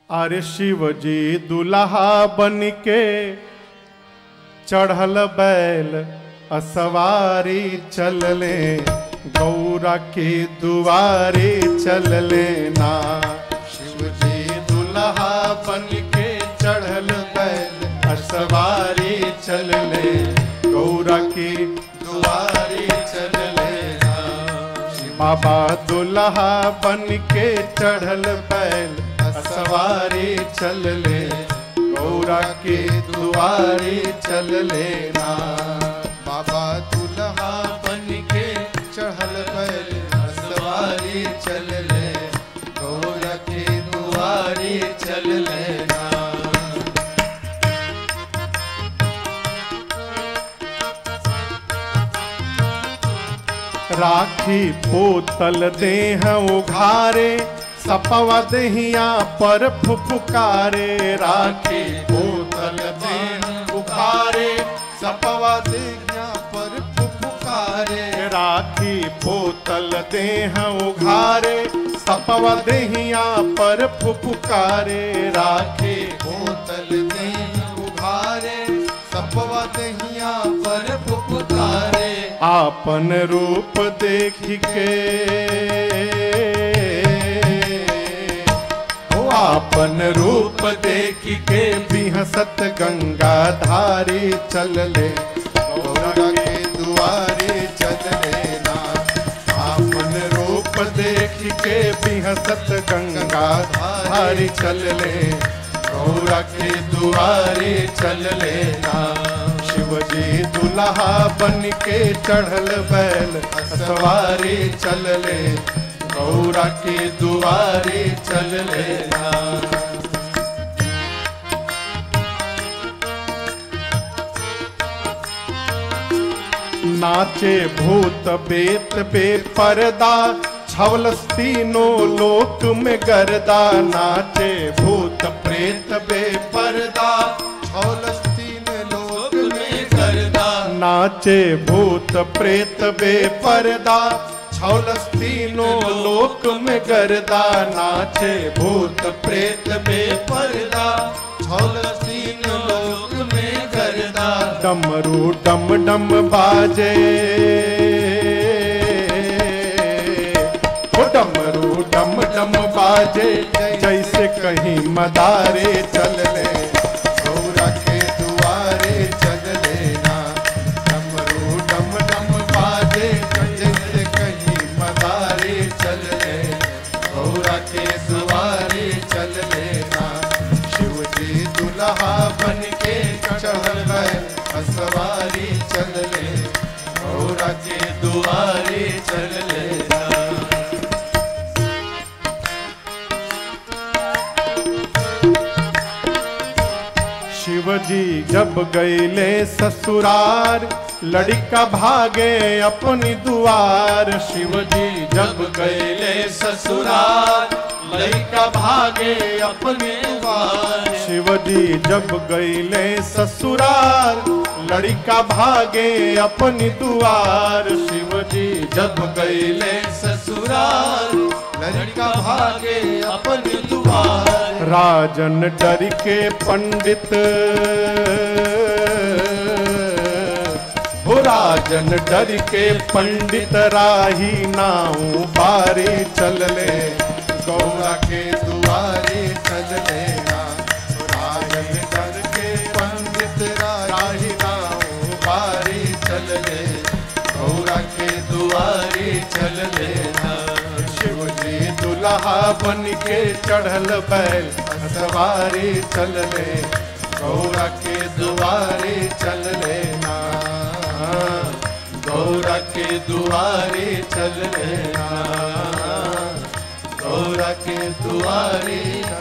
अरे शिव जी दुल्हा बन के चढ़ल बैल असवारी चलले गौरा के दुआरे चलले ना शिव जी दुल्हा बन के चढ़ल बैल असवारी चलले गौरा के दुआरे चलले ना बाबा दुल्हा बन के चढ़ल बैल सवारी चल ले गौरा के दुआरे चल लेना बाबा दुल्हा बन के चढ़ल बैल सवारी चल ले गौरा के दुआरे चल लेना राखी पोतल देह उघारे सपवा दहिया पर फुफुकारे राखी पोतल देह उघारे सपवा दहिया पर फुफुकारे राखी पोतल देह उघारे सपवा दहिया पर फुफुकारे राखी बोतल देह उघारे सपवा दहिया पर फुफकारे आपन रूप देख के हो आपन रूप देख के बिहसत गंगा धारी चल ले गौरा के दुआरे चल लेना आपन रूप देख के बिहसत गंगा धारी चल ले गौरा के दुआरे चल लेना शिवजी दुल्हा बन के चढ़ल बैल सवारी चल ले गौरा के दुआरे चल लेना नाचे भूत बेत बे पर्दा छवलस तीनों लोक में गर्दा नाचे भूत प्रेत बे पर्दा छौलस तीन लोक में करदा नाचे भूत प्रेत बे पर्दा छवलस तीनों लोक में गर्दा नाचे भूत प्रेत बे पर्दा छौलस तीन लोक में करदा डमरू डम डम बाजे ओ डमरू डम डम बाजे जैसे कहीं मदारे चल ले गौरा के दुआरे चल लेना डमरू डम डम बाजे जैसे कहीं मदारे चल ले गौरा के दुआरे चल लेना शिव जी दुल्हा बन के चढ़ल बैल सवारी चल ले गौरा के दुआरे चल लेना शिवजी जब गईले ससुरार लड़का भागे अपनी दुआर शिवजी जब गईले ससुरार लड़का भागे अपनी दुआर शिवजी जब गईले ससुरार लड़का भागे अपनी दुआर शिवजी जब गईले ससुराल लड़का भागे अपन दुआर राजन डर के पंडित हो राजन डर के पंडित राही नाऊ बारी चल ले गौरा के दुआरे चल लेना राजन डर के पंडित राही नाऊ बारी चल ले गौरा के दुआरे चल लेना शिव जी दुल्हा बन के चढ़ल बैल सवारी चल ले गौरा के दुआरे चल लेना गौरा के दुआरे चल लेना गौरा के दुआरे